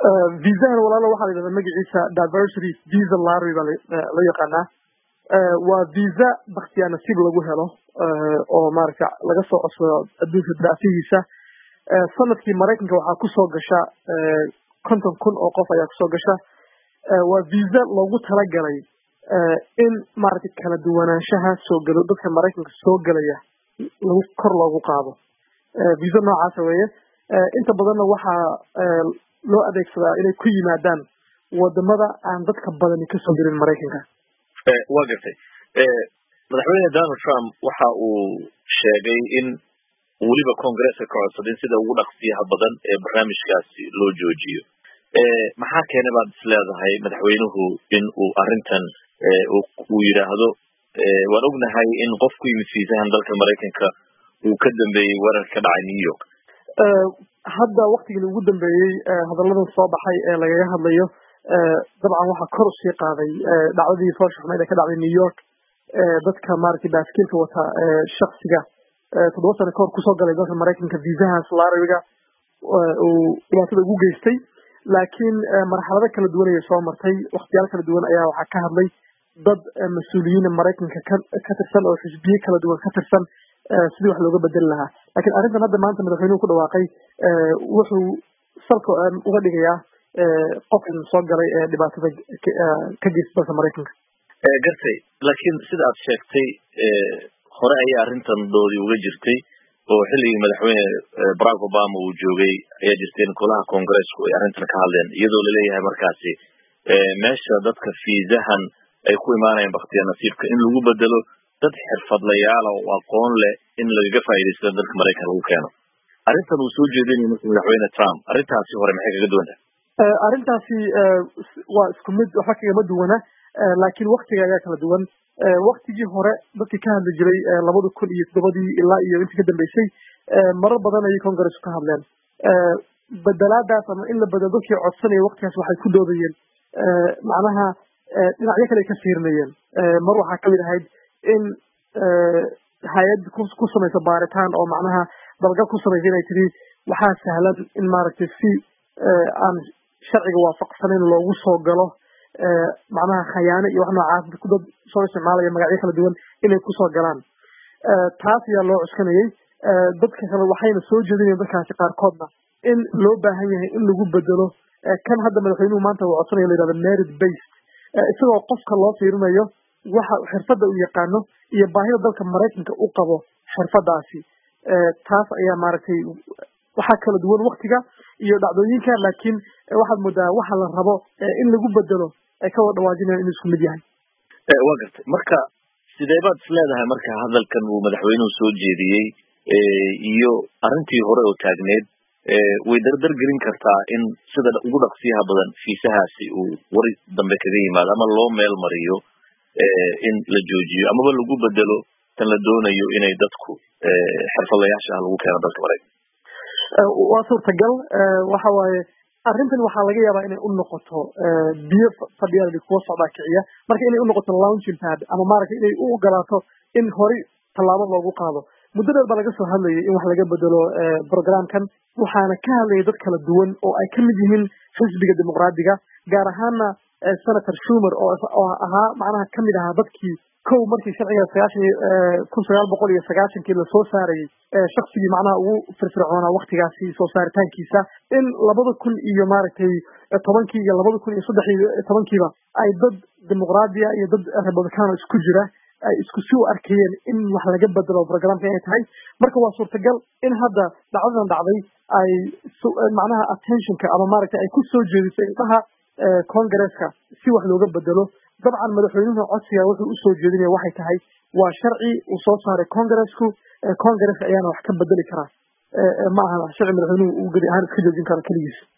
visahan walaalo waxaa la yidhahdaa magaciisa diversity visa lottery baa loo yaqaanaa waa visa baktiyaa nasiib lagu helo oo maaragta laga soo codsado adduunka daafihiisa sanadkii maraykanka waxaa kusoo gasha konton kun oo qof ayaa kusoo gasha waa visa loogu talagalay in maaragtay kala duwanaanshaha soo galo dadka maraykanka soo gelaya lagu kor loogu qaado visa noocaasa weeye inta badanna waxaa loo adeegsadaa inay ku yimaadaan wadamada aan dadka badani kasoo gelin maraykanka waa gartay madaxweyne donald trump waxa uu sheegay in weliba congresska ka codsaday sida ugu dhaqsiyaha badan ee barnaamijkaasi loo joojiyo maxaa keenay baad is leedahay madaxweynuhu in uu arrintan uu yidhaahdo waan ognahay in qof ku yimid fiisahan dalka maraykanka uu ka dambeeyey weerar ka dhacay new york hadda waktigii ugu dambeeyey hadalladan soo baxay ee lagaga hadlayo dabcan waxaa kor usii qaaday dhacdadii foosha xumeyd ee ka dhacday new york dadka maaragtay baaskiilka wata shaksiga toddoba sano kahor kusoo galay dalka maraykanka viisahaas laariga uu dhibaatada ugu geystay laakiin marxalado kala duwan ayay soo martay waktiyaal kala duwan ayaa waxaa ka hadlay dad mas-uuliyiina maraykanka ka ka tirsan oo xisbiye kala duwan ka tirsan sidii wax looga bedeli lahaa lakiin arrintan hadda maanta madaxweynuhu ku dhawaaqay wuxuu salka uga dhigayaa qofkan soo galay ee dhibaatada ka geysta dalka maraykanka gartay laakiin sida aad sheegtay hore ayaa arrintan doodii uga jirtay oo xilligii madaxweyne barack obama uu joogay ayaa jirtay in golaha congresku ay arrintan ka hadleen iyadoo laleeyahay markaasi meesha dadka fiisahan ay ku imaanayaan baktiya nasiibka in lagu bedelo dad xirfadlayaala oo aqoon leh in lagaga faa'iidaysto dalka maraykan lagu keeno arrintan uu soo jeedinayo marka madaxweyne trump arrintaasi hore maxay kaga duwan tahay arrintaasi waa isku mid waxba kagama duwana laakiin waktiga ayaa kala duwan waktigii hore dadkii ka hadli jiray labada kun iyo toddobadii ilaa iyo intii ka dambeysay marar badan ayay congressu ka hadleen bedelaadaas ama in la bedelo dadkii codsanaya waktigaas waxay ku doodayeen macnaha dhinacyo kale ay ka fiirinayeen mar waxaa kamid ahayd in hay-ad ku samaysa baaritaan oo macnaha dalgal ku samaysa inay tiri waxaa sahlan in maaragtay si aan sharciga waafaqsanayn loogu soo galo macnaha khayaano iyo wax noocaas dad soo isticmaalaya magacyo kala duwan inay kusoo galaan taas ayaa loo cuskanayay dadka kale waxayna soo jeedinayen dadkaasi qaarkoodna in loo baahan yahay in lagu bedelo kan hadda madaxweynuhu maanta uu codsanayo la yihahdo merit based isagoo qofka loo fiirinayo waxa xirfadda uu yaqaano iyo baahida dalka maraykanka u qabo xirfadaasi taas ayaa maaragtay waxaa kala duwan waktiga iyo dhacdooyinka laakiin waxaad moodaa waxa la rabo in lagu bedelo ay ka wada dhawaajinayan inuu isku mid yahay waa gartay marka sidee baad is leedahay marka hadalkan uu madaxweynuhu soo jeediyey iyo arrintii hore oo taagneed way dardar gelin kartaa in sida ugu dhaqsiyaha badan fiisahaasi uu wari dambe kaga yimaado ama loo meel mariyo in la joojiyo amaba lagu bedelo tan la doonayo inay dadku xirfadlayaasha ah lagu keeno dalka maraykan waa suurtagal waxa waaye arrintan waxaa laga yaabaa inay u noqoto biyo fadhiyaal kuwa socdaa kiciya marka inay u noqoto launching pad ama maaragtay inay u ogolaato in horay tallaabo loogu qaado muddo dheer baa laga soo hadlayay in wax laga bedelo programkan waxaana ka hadlayay dad kala duwan oo ay kamid yihiin xisbiga dimuqraadiga gaar ahaana senator schumer oo ahaa macnaha kamid ahaa dadkii kow markii sharciga sagaashan kun sagaal boqol iyo sagaashankii lasoo saarayay shaksigii macnaha ugu firfircoonaa waktigaasi soo saaritaankiisa in labada kun iyo maaragtay tobankii iyo labada kun iyo saddex iyo tobankiiba ay dad dimuqraadiya iyo dad republicano isku jira ay isku si u arkayeen in wax laga bedelo programka inay tahay marka waa suurtagal in hadda dhacdadan dhacday ay macnaha attentionka ama maaragtay ay ku soo jeediso indhaha congresska si wax looga bedelo dabcan madaxweynuhu codsiga wuxuu usoo jeedinaya waxay tahay waa sharci uu soo saaray congresku congresska ayaana wax ka bedeli karaa ma aha sharci madaxweynuhu uu gedi ahaan iska joojin karo keligiis